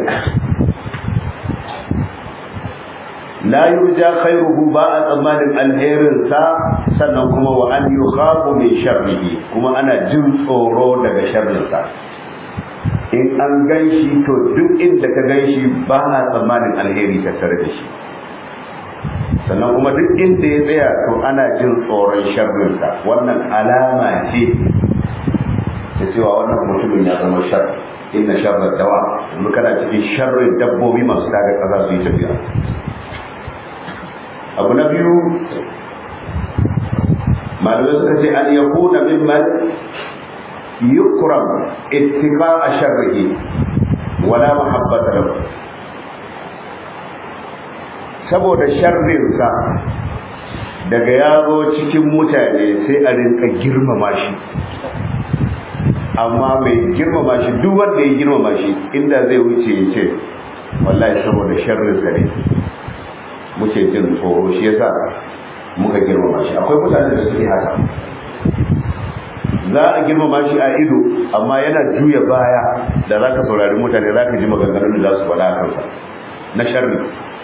la yurja khairuhu ba a tsammanin alherin sa sannan kuma wa an yukhafu min sharrihi kuma ana jin tsoro daga sharrin sa in an ganshi to duk inda ka ganshi ba na tsammanin alheri tattare da shi sannan kuma duk inda ya tsaya to ana jin tsoron sharrinsa wannan alama ce ta cewa wannan mutumin ya zama shar inna sharrar dawa yanzu kana cikin sharrin dabbobi masu daga kaza su yi tafiya abu na biyu malamai suka ce an yakuna mimman yukram ittiqa sharrihi wala mahabbata lahu saboda sharrinsa daga ya zo cikin mutane sai a rinka girmama shi amma mai girmama shi duk wanda ya girmama shi inda zai wuce ya ce wallahi saboda sharrinsa ne muke jin tsoro shi yasa muka girmama shi akwai mutane da suke haka za a girmama shi a ido amma yana juya baya da za ka saurari mutane za ka ji maganganun da za su faɗa a kansa na sharri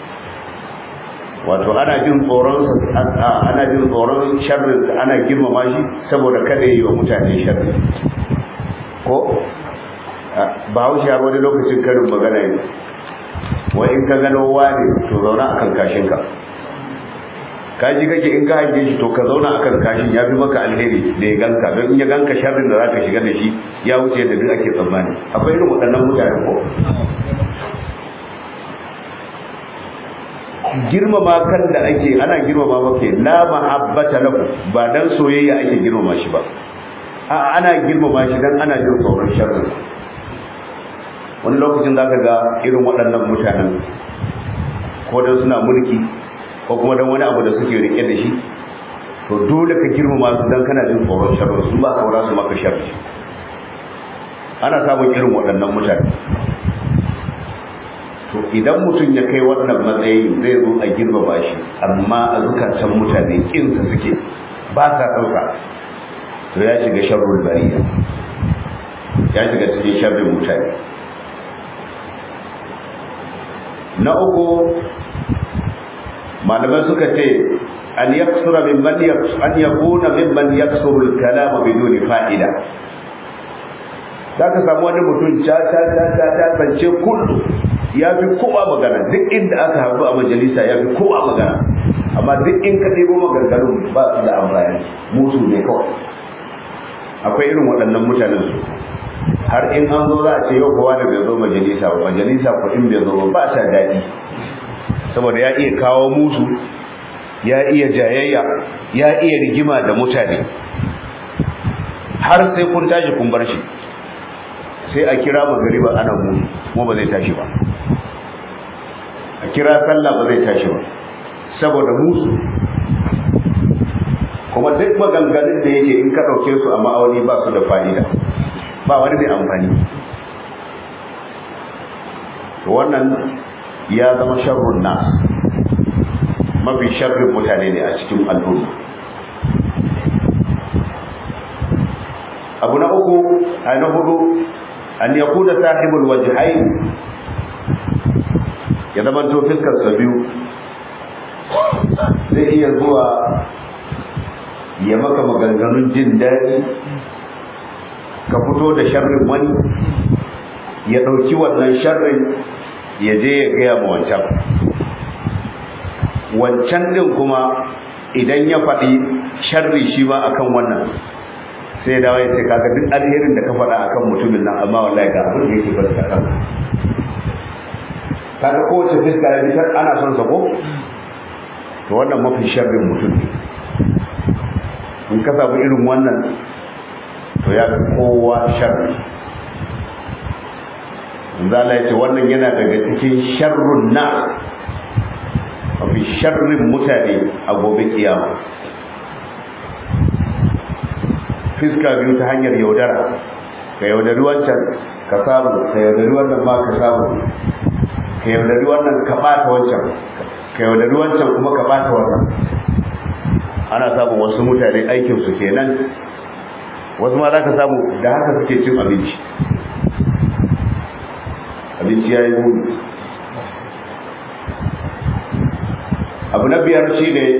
wato ana jin tsoron ana jin tsoron sharrin ana girmama shi saboda kada yi wa mutane sharri ko ba haushi har wani lokacin karin magana ne wai in ka gano wane to zauna akan kashin ka kaji kake in ka hange shi to ka zauna akan kashin ya fi maka alheri da ya ganka don in ya ganka sharrin da zaka shiga da shi ya wuce da duk ake tsammani akwai irin waɗannan mutane ko girmama kan da ake ana girmama maka la mahabbata lahu ba dan soyayya ake girmama shi ba a ana girmama shi dan ana jin tsoron sharri wani lokacin zaka ga irin waɗannan mutanen ko dan suna mulki ko kuma dan wani abu da suke rike da shi to dole ka girmama su dan kana jin tsoron sharri su ba saura su maka sharri ana samun irin waɗannan mutane to idan mutum ya kai wannan matsayi zai zo a girmama shi amma a zukatan mutane kinsa suke ba sa ɗauka to ya shiga sharrul bariya ya shiga cikin sharrin mutane na uku malamai suka ce an yaksura mimman an yakuna mimman yaksuru al-kalam biduni fa'ida zaka samu wani mutum ta ta ta ta ta bance kullu ya fi kowa magana duk inda aka haɗu a majalisa ya fi kowa magana amma duk in ka ɗebo maganganun ba su da amfani musu ne kawai akwai irin waɗannan mutanen su har in an zo za a ce yau kowa da bai zo majalisa ba majalisa ko in bai zo ba ba ta daɗi saboda ya iya kawo musu ya iya jayayya ya iya rigima da mutane har sai kun tashi kun bar shi sai a kira magariba ana musu kuma ba zai tashi ba a kira sallah ba zai tashi ba saboda musu kuma duk maganganun da yake in ka ɗauke su a ma'auni ba su da fa'ida ba wani mai amfani to wannan ya zama sharrun nas mafi sharrin mutane ne a cikin al'umma abu na uku a na hudu an yakuna sahibul wajhain ya zama to fiskar sa biyu zai iya zuwa ya maka maganganun jin daɗi ka fito da sharrin wani ya ɗauki wannan sharrin ya je ya gaya ma wancan wancan ɗin kuma idan ya faɗi sharri shi ma akan wannan sai ya dawo ya ce kaga duk alherin da ka faɗa akan mutumin nan amma wallahi ga abin da yake bari ka kan kaga kowace fiska ya fitar ana son sa ko to wannan mafi sharrin mutum ne in ka samu irin wannan to ya fi kowa sharri zala ya ce wannan yana daga cikin sharrun na mafi sharrin mutane a gobe kiyama fiska biyu ta hanyar yaudara ka yaudari wancan ka samu ka yaudari wannan ma ka samu ka yaudari wannan ka bata wancan ka yaudari wancan kuma ka bata wannan ana samun wasu mutane aikinsu kenan wasu ma za ka samu da haka suke cin abinci abinci ya yi muni abu na biyar shi ne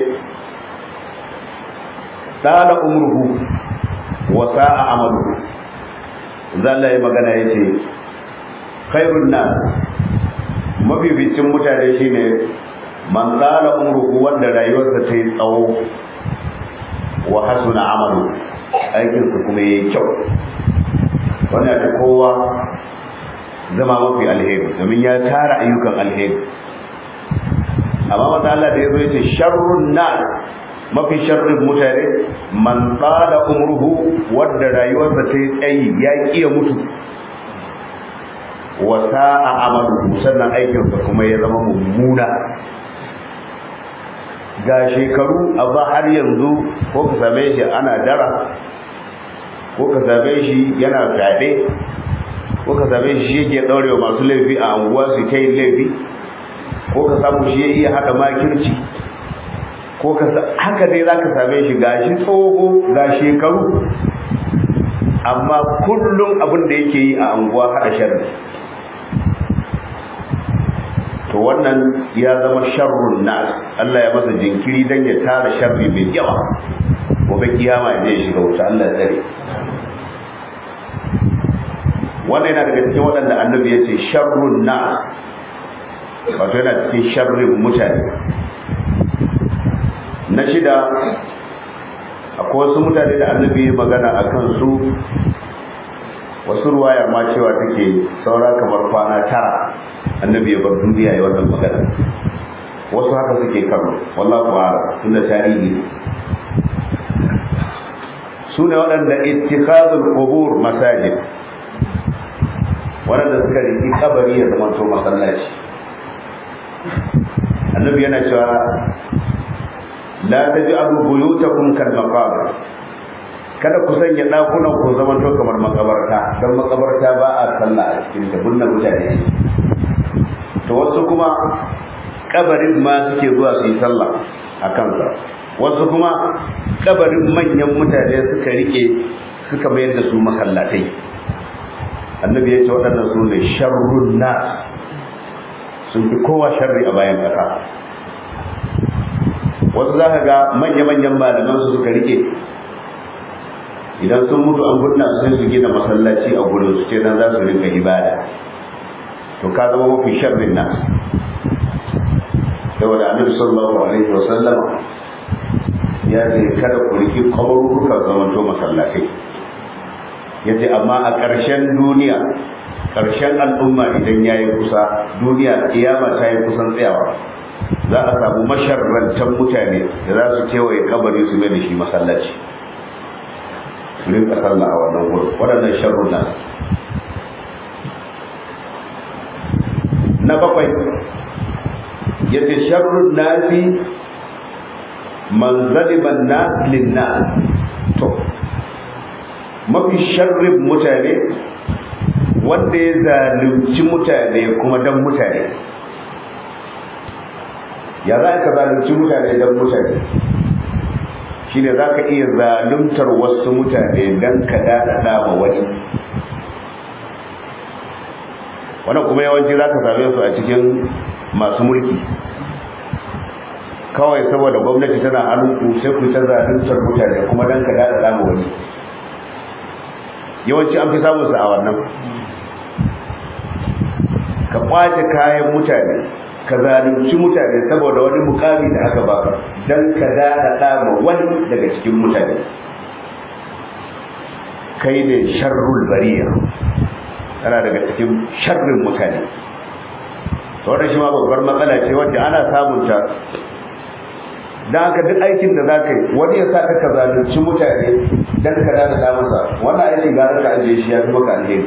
tsala umruhu wa sa'a amalu zalla ya magana ya ce khairun nas mabibicin mutane shine man tsala umruhu wanda rayuwarsa ta yi tsawo wa hasuna amalu aikinsa kuma yayi kyau wannan ta kowa zama mafi alheri domin ya tara ayyukan alheri amma wanda Allah da ya zo yace sharrun nas mafi sharrin mutane man tsala umruhu wanda rayuwarsa ta yi tsayi ya kiya mutu wa sa'a amalu sannan aikinsa kuma ya zama mummuna ga shekaru amma har yanzu ko ka same shi ana dara ko ka same shi yana fyaɗe ko ka same shi yake ɗaurewa masu laifi a anguwa su ta yin laifi ko ka samu shi ya iya haɗa makirci ko ka haka dai za ka same shi ga shi tsoho ga shekaru amma kullum abin da yake yi a anguwa haɗa sharri to wannan ya zama sharrun nas Allah ya masa jinkiri dan ya tara sharri mai yawa gobe kiyama ya shiga wuta Allah ya tsare wannan yana daga cikin waɗanda annabi ya ce sharrun nas wato yana cikin sharrin mutane na shida akwai wasu mutane da annabi ya magana a kansu wasu ruwayar ma cewa take saura kamar kwana tara annabi ya bar duniya ya wannan magana wasu haka suke karo wallahu a'lam tunda tarihi su ne waɗanda ittikhadul qubur masajid waɗanda suka riki kabari ya zama to masallaci annabi yana cewa la taj'alu buyutakum kal maqabir kada ku sanya dakunan ku zaman to kamar makabarta don makabarta ba a sallah a cikin ta bunna mutane to wasu kuma kabarin ma suke zuwa su yi sallah a kansa wasu kuma kabarin manyan mutane suka rike suka mayar da su masallatai annabi ya ce waɗannan su ne sharrun nas sun fi kowa sharri a bayan ƙasa wasu za ka ga manya-manyan malaman su suka rike idan sun mutu an gunna su sai su gina masallaci a gurin su ce nan za su rinka ibada to ka zama mafi sharrin nas saboda annabi sallallahu alaihi wa sallama ya ce kada ku riki kaburuka zamanto masallatai ya ce amma a ƙarshen duniya ƙarshen al'umma idan ya yi kusa duniya kiyama ta yi kusan tsayawa za a samu masharrantan mutane da za su kewaye kabari su mai da shi masallaci su rinka sallah a wannan wurin waɗannan sharrun nan na bakwai yace sharrun nasi man zaliban nas lin nas to mafi sharrin mutane wanda ya zalunci mutane kuma dan mutane ya za ka zalunci mutane dan mutane shine za ka iya zaluntar wasu mutane dan ka daɗaɗa ma wani wannan kuma yawanci za ka same su a cikin masu mulki kawai saboda gwamnati tana hannunku sai ku ta zaluntar mutane kuma dan ka dada dama wani yawanci an fi samun sa a wannan ka kwace kayan mutane ka zalunci mutane saboda wani mukami da aka baka dan ka dada ma wani daga cikin mutane kai ne sharrul bariya kana daga cikin sharrin mutane to wannan shi ma babbar matsala ce wacce ana samun ta dan haka duk aikin da zaka yi wani ya sa ka zalunci mutane dan ka dada da masa wannan aikin gara ka ajiye shi ya fi maka alheri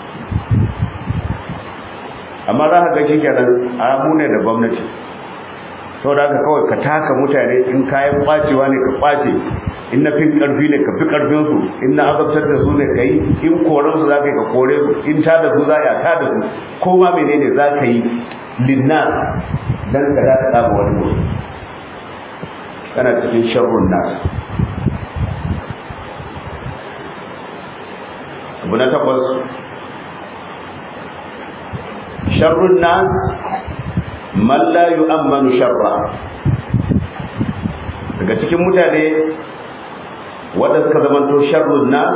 amma za ka ga shi kenan a mu ne da gwamnati sau da haka kawai ka taka mutane in kayan kwacewa ne ka kwace in na fin karfi ne ka fi karfin su in na azabtar da su ne ka yi in koren su za ka yi ka kore su in ta da su za a ta da su ko ma menene za ka yi linna dan ka da ta wani mutum kana cikin sharrun nas abu na takwas sharrun nas man la yu'ammanu sharra daga cikin mutane wanda suka zamanto sharrun nas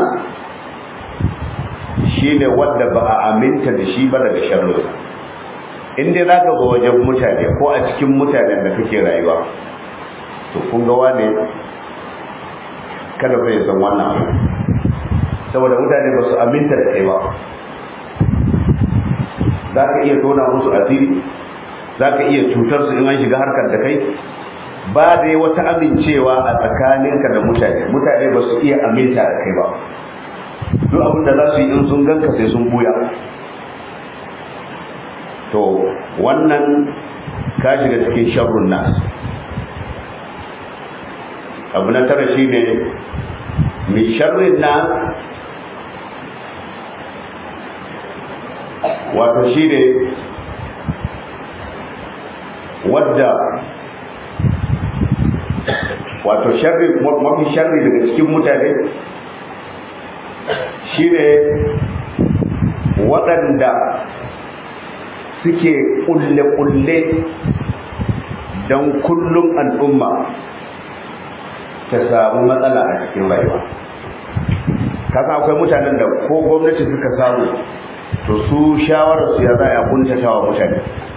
shine wanda ba a aminta da shi ba daga sharrun in dai zaka ga wajen mutane ko a cikin mutanen da kake rayuwa to kun ga wane kada fa ya san wannan abu saboda mutane ba su aminta da kai ba za ka iya tona musu asiri za ka iya cutar su in an shiga harkar da kai ba dai wata amincewa a tsakaninka da mutane mutane ba su iya aminta da kai ba duk abin da za su yi in sun ganka sai sun buya to wannan ka shiga cikin sharrun nas abu na tara shi ne mai sharrin nas wato shi ne wadda wato sharri mafi sharri daga cikin mutane shi ne waɗanda suke ƙulle-ƙulle don kullum al'umma ta samu matsala a cikin rayuwa kasa akwai mutanen da ko gwamnati suka samu to su shawararsu ya za a kuntata wa mutane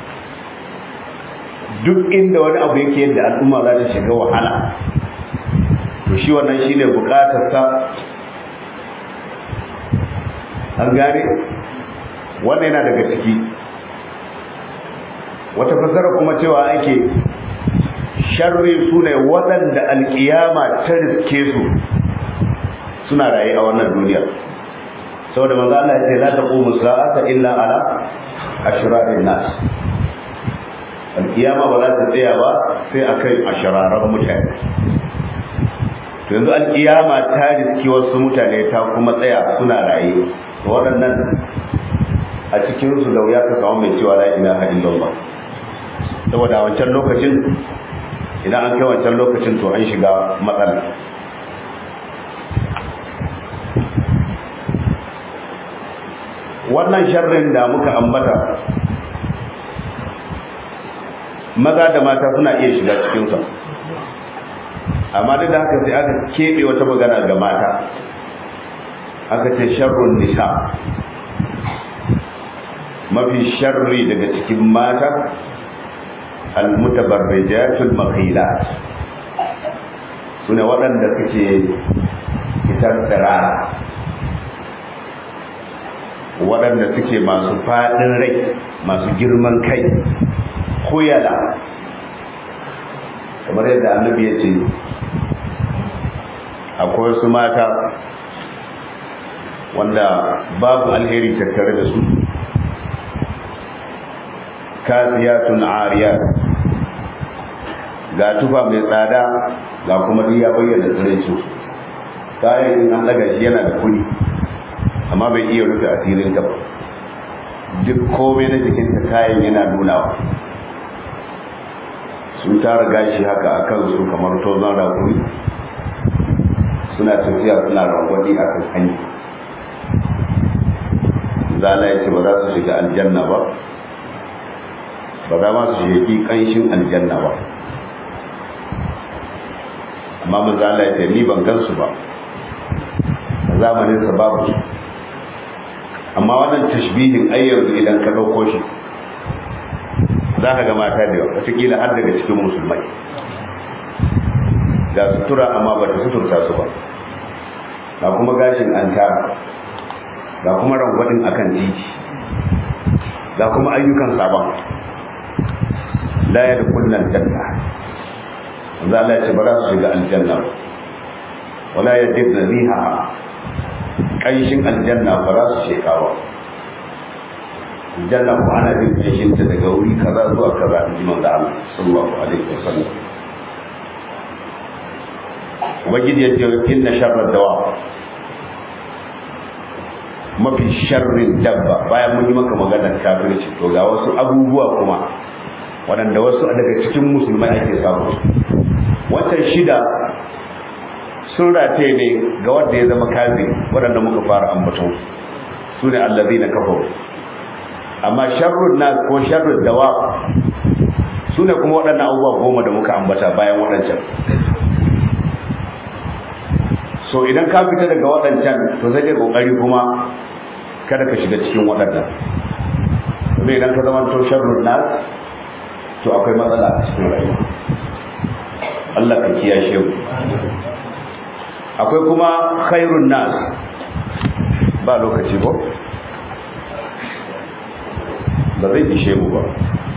duk inda wani abu yake yadda al'umma za ta shiga wahala to shi wannan shi ne bukatarsa an gane wannan yana daga ciki wata fasara kuma cewa ake sharri su ne waɗanda alƙiyama ta riske su suna raye a wannan duniyar saboda manzo Allah ya ce la taqumu sa'ata illa ala ashrarin nas alkiyama ba za ta tsaya ba sai akan ashraran mutane to yanzu alkiyama ta riski wasu mutane ta kuma tsaya suna raye to waɗannan a cikin su da wuya ka samu mai cewa la ilaha illallah saboda wancan lokacin idan an kai wancan lokacin to an shiga matsala wannan sharrin da muka ambata maza da mata suna iya shiga cikinsa amma duk da haka sai aka keɓe wata magana ga mata aka ce sharrun nisa mafi sharri daga cikin mata almutabarrijatul makhilat sune waɗanda suke fitar tsirara waɗanda suke masu faɗin rai masu girman kai kuyala kamar yadda annabi ya ce akwai wasu mata wanda babu alheri tattare da su kasiyatun ariyat ga tufa mai tsada ga kuma duk ya bayyana tsiraicin kayan in an daga shi yana da kudi amma bai iya rufe asirin ta ba duk komai na jikinta kayan yana nunawa sun tara gashi haka a kansu kamar tozon rakuri suna tafiya suna rangwadi a kan hanyar zala ya ce ba za su shiga aljanna ba ba za ma su shiga kanshin aljanna ba amma manzala ya ce ni ban gansu ba a zamanin sa babu su amma wannan tashbihin ai yanzu idan ka ɗauko shi za ka ga mata da yawa wataƙila har daga cikin musulmai ga sutura amma ba ta suturta su ba ga kuma gashin an tara ga kuma rangwadin akan titi ga kuma ayyukan sabon la ya da kullum janna za Allah ya ce ba za su shiga aljanna wala ya jidna riha ƙanshin aljanna ba za su shekawa aljanna ko ana jin ƙanshin ta daga wuri kaza zuwa kaza in ji manzo Allah sallallahu alaihi wasallam ubangiji ya ce inna sharra dawa mafi sharrin dabba bayan mun yi maka maganar kafirci to ga wasu abubuwa kuma waɗanda wasu daga cikin musulmai ake samu watan shida sun rataye ne ga wanda ya zama kazi waɗanda muka fara ambaton su ne allazi na kafa amma sharrun nas ko sharrun dawa su ne kuma waɗannan abubuwa goma da muka ambata bayan waɗancan so idan ka fita daga waɗancan to zai ƙoƙari kuma kada ka shiga cikin waɗannan kuma idan ka zama to sharrun nas to akwai matsala a cikin rayuwa Allah ka kiyashe mu akwai kuma khairun nas ba lokaci ko ba zai ishe mu ba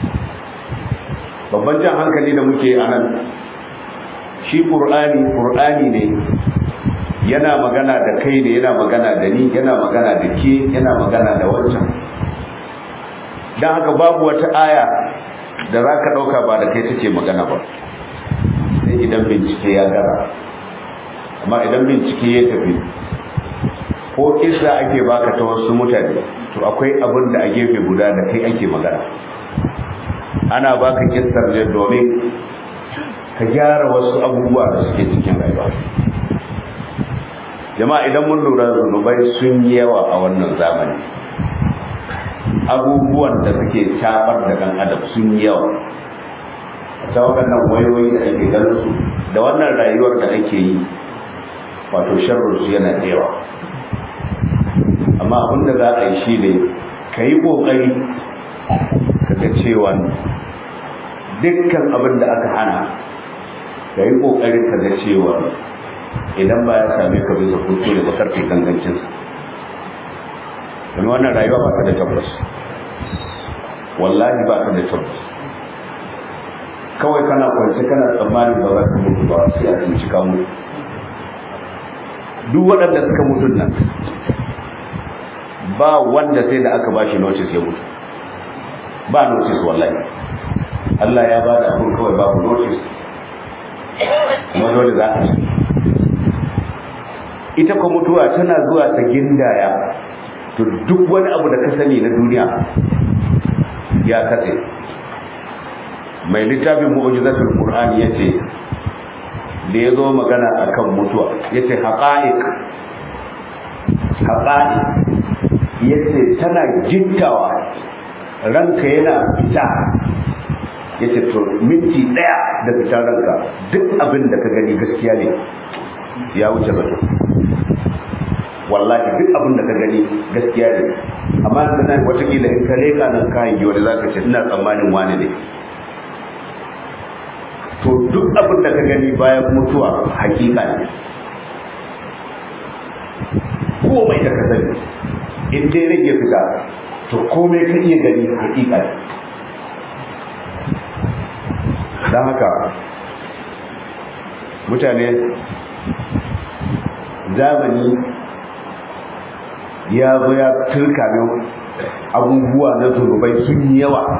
babban jan hankali da muke a nan shi ƙur'ani ƙur'ani ne yana magana da kai ne yana magana da ni yana magana da ke yana magana da wancan don haka babu wata aya da za ka ɗauka ba da kai take magana ba sai idan bincike ya gara amma idan bincike ya tafi ko kisa ake baka ta wasu mutane to akwai abin da a gefe guda da kai ake magana ana baka kissar ne domin ka gyara wasu abubuwa da suke cikin rayuwa jama'a idan mun lura zunubai sun yi yawa a wannan zamani abubuwan da suke tabar da dan adam sun yi yawa ta waɗannan wayoyi da ake ganin su da wannan rayuwar da ake yi wato sharru su yana da yawa amma abin da za a yi shi ne ka yi ƙoƙari ka ga cewa dukkan abin da aka hana ka yi ƙoƙarin ka ga cewa idan ba ya same ka bisa kuskure ba karfe gangancinsa domin wannan rayuwa ba ta da tabbas wallahi ba ta da tabbas kawai kana kwanci kana tsammanin ba za ka mutu ba sai a tsinci ka mutu duk waɗanda suka mutu nan ba wanda sai da aka bashi notice ya mutu ba notice wallahi Allah ya ba da abin kawai babu notice kuma dole za a ci ita ko mutuwa tana zuwa ta gindaya to duk wani abu da ka sani na duniya ya katse mai littafin mu'jizatul qur'ani yace da yazo magana akan mutuwa yace haqa'iq haqa'iq yace tana gittawa ranka yana fita yace to minti daya da fitar ranka duk abin da ka gani gaskiya ne ya wuce zato wallahi duk abin da ka gani gaskiya ne amma nan watakila in ka leka nan kayan yi wani zaka ce ina tsammanin wani ne to duk abin da ka gani bayan mutuwa hakika ne komai da ka sani in dai rage fita to komai ka iya gani hakika ne don haka mutane zamani ya zo ya turka abubuwa na zunubai sun yi yawa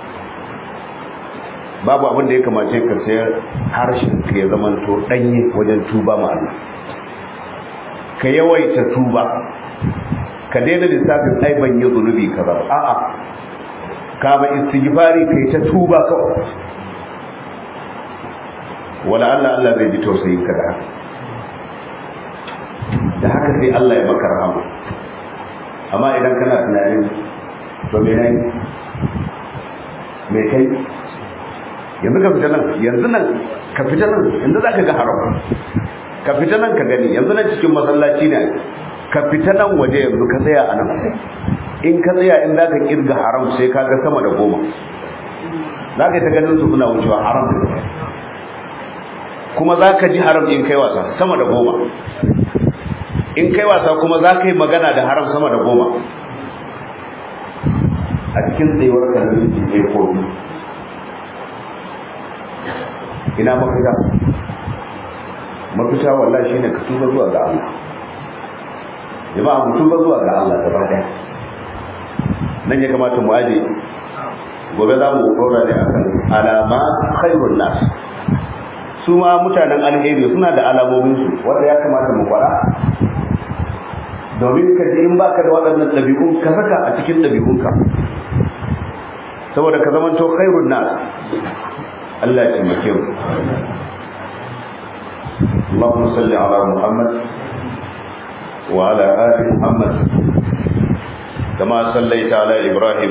babu abin da ya kamace ka sayar harshen ka ya zama to danye wajen tuba ma Allah ka yawaita tuba ka daina lissafin ai ban yi zunubi kaza ba a'a ka ba istighfari kai ta tuba kawai wala Allah Allah zai ji tausayin ka da haka da haka sai Allah ya maka rahama amma idan kana tunanin to me ne me kai yanzu ka fita nan yanzu nan ka fita nan yanzu za ka ga haram ka fita nan ka gani yanzu nan cikin masallaci ne ka fita nan waje yanzu ka tsaya a nan in ka tsaya in za ka kirga haram sai ka ga sama da goma za ka yi ta ganin su suna wucewa haram da kuma za ka ji haram in kai wasa sama da goma in kai wasa kuma za ka yi magana da haram sama da goma a cikin tsayuwar ka da minti ɗaya ko biyu ina mafita mafita wallahi shine ka tuba zuwa ga Allah jama'a mu tuba zuwa ga Allah gaba daya nan ya kamata mu aje gobe za mu dora ne akan alama khairun nas su ma mutanen alheri suna da alamomin su wanda ya kamata mu fara domin ka ji in baka da waɗannan ɗabi'un ka saka a cikin ɗabi'unka saboda ka zamanto khairun nas Allah ya taimake mu اللهم صل على محمد وعلى آل محمد كما صليت على إبراهيم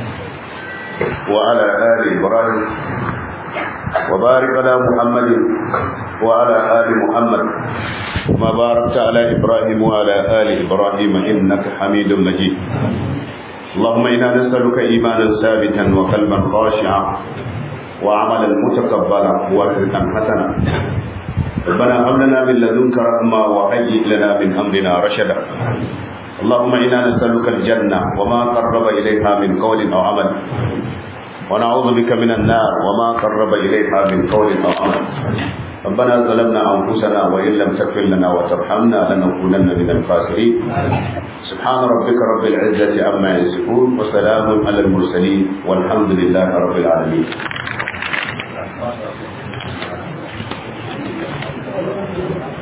وعلى آل إبراهيم وبارك على محمد وعلى آل محمد كما باركت على إبراهيم وعلى آل إبراهيم إنك حميد مجيد اللهم إنا نسألك إيمانا ثابتا وقلبا خاشعا وعملا متقبلا ورزقا حسنا ربنا هب لنا من لدنك رحمة وهيئ لنا من أمرنا رشدا اللهم إنا نسألك الجنة وما قرب إليها من قول أو عمل ونعوذ بك من النار وما قرب إليها من قول أو عمل ربنا ظلمنا أنفسنا وإن لم تغفر لنا وترحمنا لنكونن من الخاسرين سبحان ربك رب العزة عما يصفون وسلام على المرسلين والحمد لله رب العالمين Thank you.